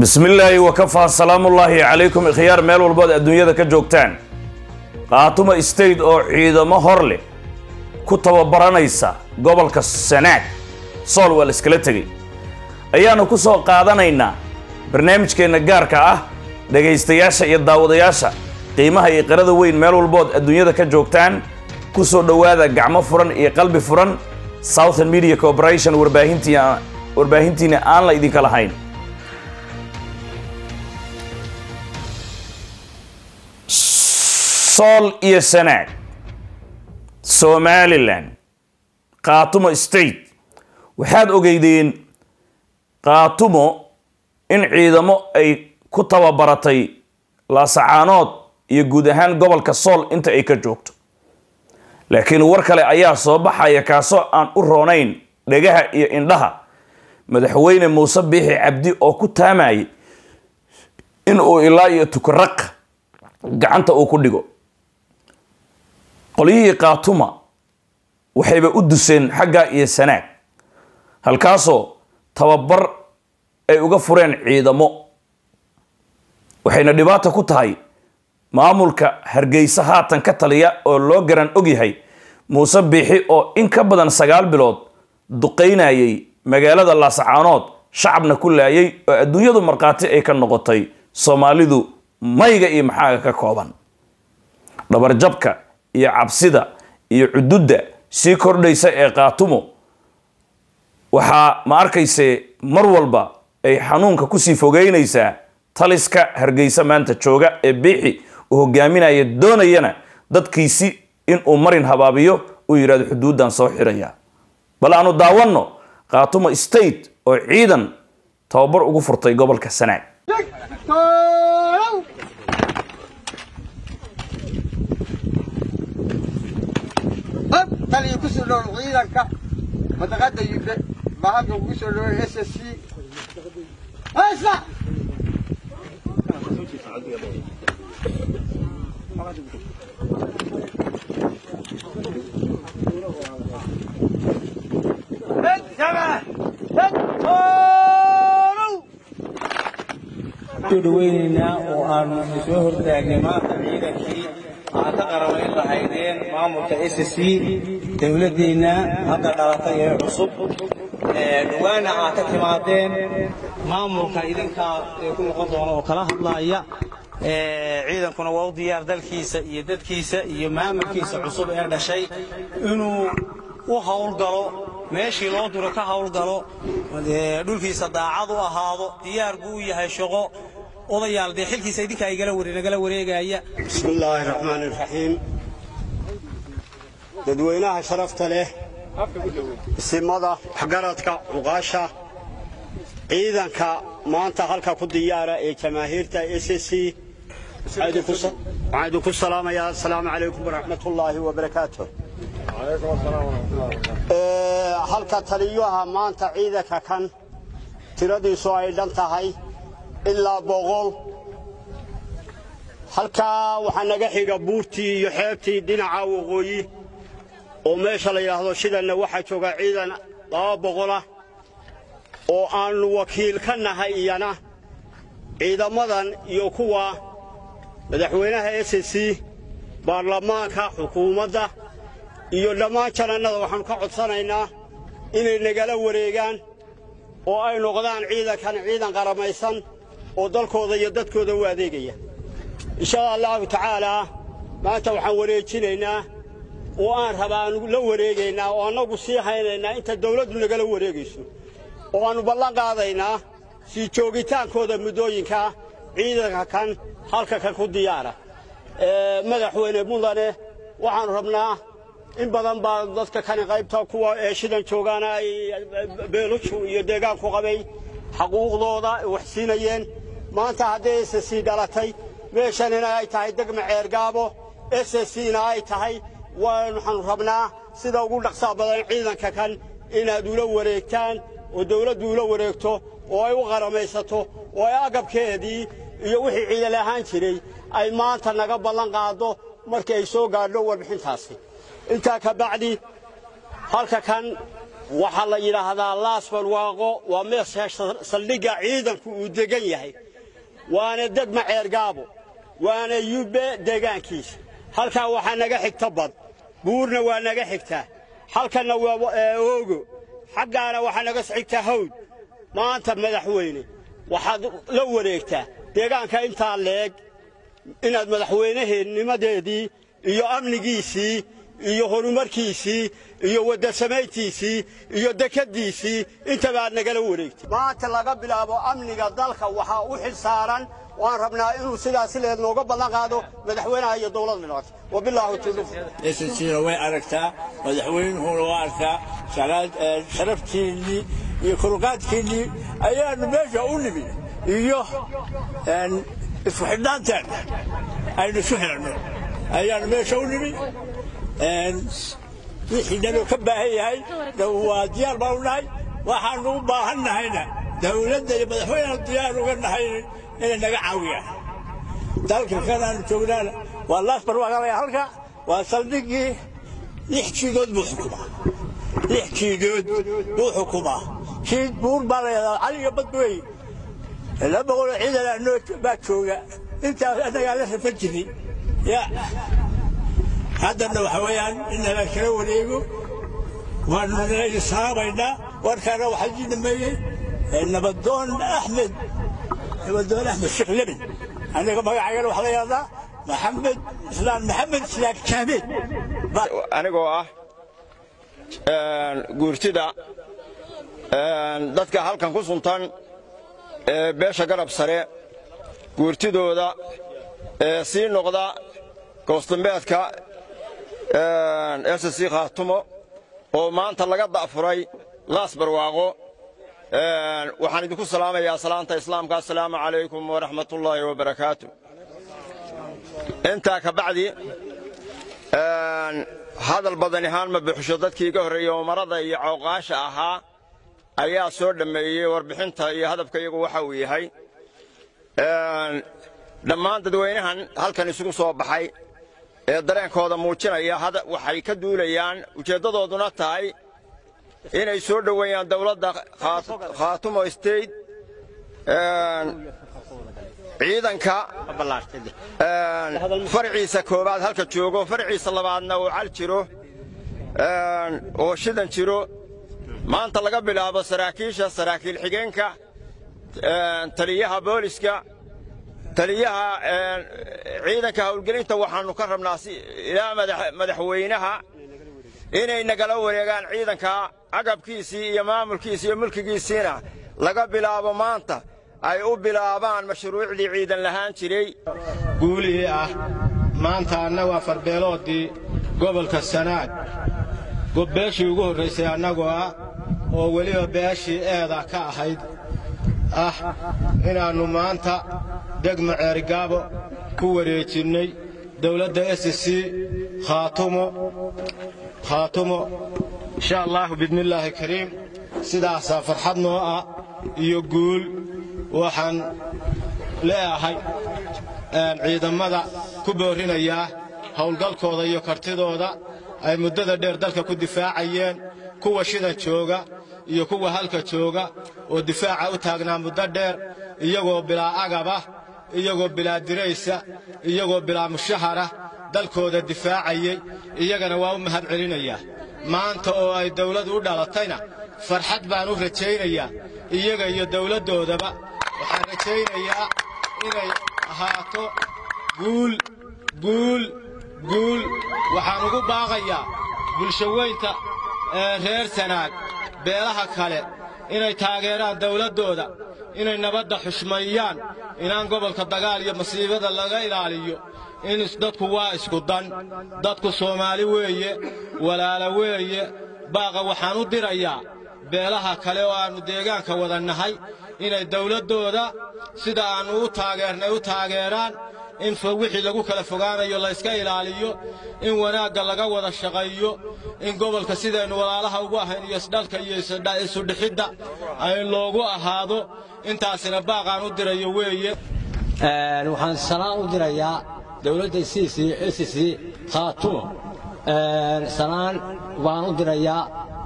bismi illaahi wakafaa salaamullaahi calaykum ikhyaar meel walbood adduunyada ka joogtaan qaatuma state oo ciidamo hor leh ku tababaranaysa gobolka sanaag sool waa la iskala tegey ayaanu ku soo qaadanaynaa barnaamijkeenna gaarka ah dhegaystayaasha iyo daawadayaasha qiimaha iyo qirada weyn meel walbood adduunyada ka joogtaan ku soo dhowaada gacmo furan iyo qalbi furan southern media corporation warbaahintii warbaahintiina aan la idinka lahayn sool iyo sanaag somalilan qaatumo state waxaad ogeydeen qaatumo in ciidamo ay ku tababaratay laasacaanood iyo guud ahaan gobolka sool inta ay ka joogto laakiin war kale ayaa soo baxaya kaasoo aan u roonayn dhegaha iyo indhaha madaxweyne muuse biixi cabdi oo ku taamayay in uu ilaa iyo tukaraq gacanta uu ku dhigo qolyihii qaatuma waxayba u duseen xagga iyo sanaag halkaasoo tababar ay uga fureen ciidamo waxayna dhibaato ku tahay maamulka hargeysa haatan ka taliya oo loo garan ogyahay muuse biixi oo in ka badan sagaal bilood duqaynayay magaalada laasacaanood shacabna ku laayay oo adduunyadu markhaati ay ka noqotay soomaalidu mayga iyo maxaaga ka kooban dhabarjabka iyo cabsida iyo cududda sii kordhaysa ee qaatumo waxaa ma arkayse mar walba ay xanuunka kusii fogeynaysaa taliska hargeysa maanta jooga ee biixi uu hogaaminaya doonayana dadkiisi inuu marin habaabiyo uu yidhahdo xuduuddan soo xiraya bal aanu daawanno qaatumo state oo ciidan tababar ugu furtay gobolka sanaag taliya kusoo dhow ciidanka madaqada yimbe baa halka ugu soo dhoway s s c isla soo dhaweynaynaa oo aanu soo hortaagnay maanta ciidankii aad ka qaramayn lahaydeen maamulka s c dowladeenna hadda dhalatay ee cusub dhawaana aad ka timaadeen maamulka idinkaa ee ku noqon doona oo kala hadlaaya ciidankuna waa u diyaar dalkiisa iyo dadkiisa iyo maamulkiisa cusub ee dhashay inuu u howlgalo meeshii loo duro ka howlgalo dhulkiisa daacad u ahaado diyaar buu u yahay shaqo odayaal dee xilkiisa idinkaa nagala wareegaya bismi illaahi raxmaan iraxiim dadweynaha sharafta leh isimada waxgaradka cuqaasha ciidanka maanta halka ku diyaara ee jamaahiirta s c waxaan idinku salaamayaa asalaamu calaykum waraxmat ullaahi wabarakaatu halka taliyaha maanta ciidanka kan tiradiisu ay dhan tahay ilaa boqol halkaa waxaa naga xiga buurtii iyo xeebtii dhinaca waqooyi oo meesha la yidhaahdo shidanna waxaa jooga ciidan laba boqolah oo aannu wakiil ka nahay iyana ciidamadan iyo kuwa madaxweynaha s c baarlamaanka xukuumadda iyo dhammaan janannada waxaannu ka codsanaynaa inay nagala wareegaan oo ay noqdaan ciidankan ciidan qaramaysan oo dalkooda iyo dadkooda u adeegaya insha allahu tacaalaa maanta waxaan wareejinaynaa oo aan rabaa aan la wareegaynaa oo annagu sii haynaynaa inta dawladdu nagala wareegayso oo aannu ballan qaadaynaa sii joogitaankooda muddooyinkaa ciidanka kan halka kan ku diyaara madaxweyne mudane waxaannu rabnaa in badan baa dadka kani qaybta kuwa ee shidan joogaana ay beeluju iyo deegaanku qabay xaquuqdooda wax siinayeen maanta hadday s c dhalatay meeshanina ay tahay degma ceergaabo s cna ay tahay waxaannu rabnaa sida ugu dhaqsaa badan ciidanka kan inaad ula wareegtaan oo dawladdu ula wareegto oo ay u qaramaysato oo ay agabkeedii iyo wixii ciidan ahaan jiray ay maanta naga ballan qaaddo markii ay soo gaadho warbixintaasi intaa ka bacdi halka kan waxaa la yidhaahdaa laas barwaaqo waa meesha saldhigga ciidanku uu degan yahay waana degma ceergaabo waana yubbe deegaankiisa halkaa waxaa naga xigta bad buurna waa naga xigtaa halkanna waa oogo xaggaana waxaa naga xigtaa hawd maanta madaxweyne waxaad la wareegtaa deegaanka intaa leeg inaad madaxweyneheennimadeedii iyo amnigiisii iyo horumarkiisii iyo wadasamayntiisii iyo dekaddiisii intaba aad nagala wareegtay maanta laga bilaabo amniga dalka waxaa u xil saaran waan rabnaa inuu sidaas leed nooga ballan qaado madaxweynaha iyo dowladda noqoto wabilaahu tawfiiq SSCna way aragtaa madaxweynuhuna waa arkaa sharaftiinnii iyo kulqaadkiinnii ayaanu meesha u nimid iyo isku xidhnaanteen aynu isu xiranno ayaanu meesha u nimid wixii naloo ka baahan yahay waa diyaar baan u nahay waxaanu u baahan nahayna dawladda iyo madaxweynaha diyaar uga nahay inay naga caawiyaan dalka kan aanu joognaana waa laas barwaaqalaya halka waa saldhiggii lix jiidood buu xukumaa lix jiidood buu xukumaa jiid buur baa la yidhahdaa caliga bad wey laba boqoloo ciidan anoo baa jooga intaas annagaa la rafan jiray ya haddana waxa weeyaan in nala kala wareego waanu nala saabaynaa warkaana waxaa ii dhameeyey nabadoon axmed nabadoon axmed sheekh lemin aniga magacaygana waxaa la yidhahdaa maxamed islaan maxamed islaam jaameed anigoo ah guurtida dadka halkan ku suntan ee beesha garab sare guurtidooda ee sii noqda goosdambeedka ssc khaatumo oo maanta laga da'furay laas barwaaqo waxaan idinku salaamayaa salaanta islaamka assalaamu calaykum waraxmatullaahi wabarakaatu intaa ka bacdi hadal badan ahaan ma buuxsho dadkii iga horreeyey umarada iyo cawqaasha ahaa ayaa soo dhammeeyey warbixinta iyo hadafka iyagu waxa uu yahay dhammaan dadweynahan halkan isugu soo baxay ee dareenkooda muujinaya waxay ka duulayaan ujeeddadooduna tahay inay soo dhoweeyaan dawladda khaatumo state ciidanka farciisa koowaad halka joogo farciisa labaadna uu cal jiro oo shidan jiro maanta laga bilaabo saraakiisha saraakiil xigeenka taliyaha booliska taliyaha ciidanka howlgelinta waxaannu ka rabnaa ilaa madaxweynaha inay nagala wareegaan ciidanka agabkiisii iyo maamulkiisii iyo mulkigiisiina laga bilaabo maanta ay u bilaabaan mashruucdii ciidan lahaan jiray guulihii ah maanta annagu afarbeeloodii gobolka sanaag beeshii ugu horraysay annagoo ah oo weliba beeshii eeda ka ahayd ah inaannu maanta degma ceerigaabo ku wareejinnay dawladda s c khaatumo khaatumo insha allaahu bidnillaahi kariim sidaasaa farxad noo ah iyo guul waxaan leeahay ciidammada ku boorrinayaa howlgalkooda iyo kartidooda ay muddada dheer dalka ku difaacayeen kuwa shidan jooga iyo kuwa halka jooga oo difaaca u taagnaa muddo dheer iyagoo bilaa agabah iyagoo bilaa diraysa iyagoo bilaa mushahara dalkooda difaacayey iyagana waa u mahad celinayaa maanta oo ay dawladu u dhalatayna farxad baan u rajaynayaa iyaga iyo dawladdoodaba waxaan rajaynayaa inay ahaato guul guul guul waxaan ugu baaqayaa bulshaweynta ee reer sanaag beelaha kale inay taageeraan dawladdooda inay nabadda xushmeeyaan inaan gobolka dagaal iyo masiibada laga ilaaliyo in dadku waa isku dan dadku soomaali weeye walaala weeye baaqa waxaan u dirayaa beelaha kale oo aannu deegaanka wada nahay inay dawladdooda sida aannu u taageernay u taageeraan in wixii lagu kala fogaanayo layska ilaaliyo in wanaagga laga wada shaqeeyo in gobolka sidaynu walaalaha ugu ahayn iyo isdhalka iyo isudhixidda ay loogu ahaado intaasina baaqaan u dirayo weeye waxaan salaan u dirayaa dawladda sc khaatumo salaan baan u dirayaa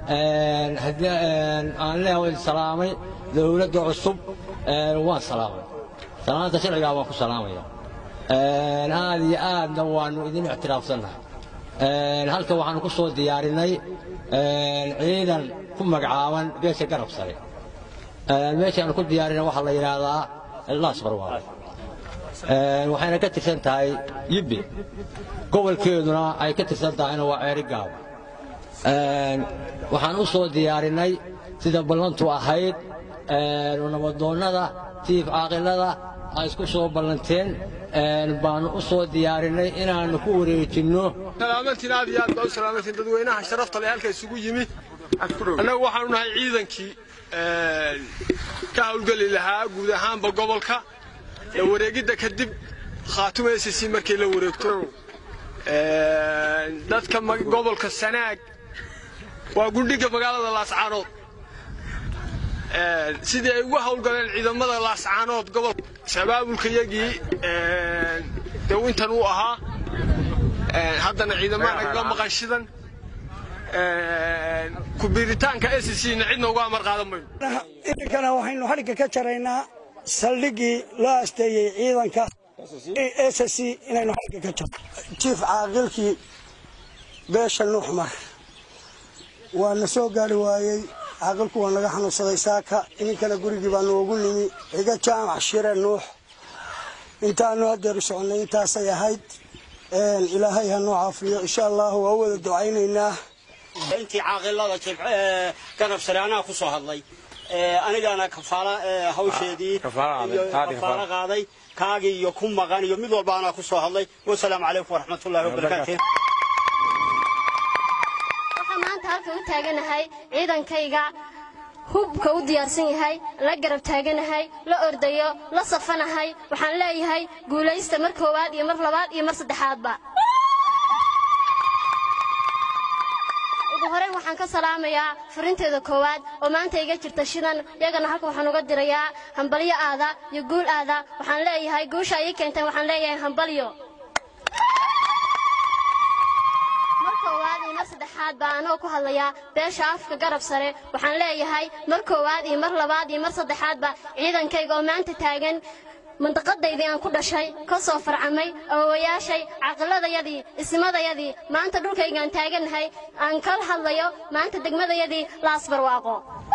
een, haddii een, aan leeyahay salaamay dowladda cusub een, waan salaamay salaanta sharcigaa waan ku salaamaya Een, aad iyo aadna waannu idin ictiraafsannahay Een, halkan waxaanu ku soo diyaarinay een, ciidan ku magacaaban beesha garab sare Een, meeshaanu ku diyaarinay waxaa la yidhaahdaa laas barwaaqo Een, waxayna ka tirsan tahay yibbi gobolkeeduna ay ka tirsan tahayna waa ceeri gaab Een, waxaan u soo diyaarinay sida ballantu ahayd een, nabadoonnada tiif caaqilada ay isku soo ballanteen een, baanu u soo diyaarinay inaannu ku wareejinno salaamantiin aad iyo aad baa u salaamantiin dadweynaha sharafta leh halka isugu yimi annagu waxaanu nahay ciidankii een, ka hawlgeli lahaa guud ahaanba gobolka la wareegidda kadib khaatuma SSC markay la wareegto Een, dadka ma- gobolka sanaag waa gundhiga magaalada laascaanood Een, sidii ay ugu hawlgaleen ciidamada laascaanood gobolka shabaabulkayagii een, dee intan uu ahaa Een, haddana ciidamada nagaga maqan shidan Een, ku biiritaanka SSC-na cidna uga amar qaadan mayno idinkana waxaynu xadhigga ka jaraynaa saldhiggii loo asteeyey ciidanka ssc inaynu xadhigga ka jarno jiif caaqilkii beesha nuuxmar waa na soo gaari waayey caaqilku waa naga xanuunsaday saaka idinkana gurigii baa noogu nimi xiga jaamac shire nuux intaanu haddeeru soconnay intaasay ahayd Een, ilaahay ha noo caafiyo insha allahu waa u wada ducaynaynaa intii caaqilada jibce ee garab sare anaa ku soo hadlay Ee, anigana kafaala ee, hawsheedii iyo kafaala qaaday kaagii iyo ku maqan iyo mid walba anaa ku soo hadlay wasalaamu calaykum waraxmatullaahi wabarakaatu waxaan maanta halka u taaganahay ciidankayga hubka u diyaarsan yahay la garab taaganahay la ordayo la safanahay waxaan leeyahay guulaysta mar koowaad iyo mar labaad iyo mar saddexaadba ugu horeyn waxaan ka salaamayaa furinteeda koowaad oo maanta iga jirta shidan iyagana halka waxaan uga dirayaa hambalyo aada iyo guul aada waxaan leeyahay guusha ii keenteen waxaan leeyahay hambalyo mar koowaad iyo mar saddexaad baa anoo ku hadlayaa beesha afka garab sare waxaan leeyahay mar koowaad iyo mar labaad iyo mar saddexaadba ciidankayga oo maanta taagan mandaqadaydii aan ku dhashay ka soo farcamay awowayaashay caqiladayadii ismadayadii maanta dhulkaygaan taagannahay aan kala hadlayo maanta degmadayadii laas barwaaqo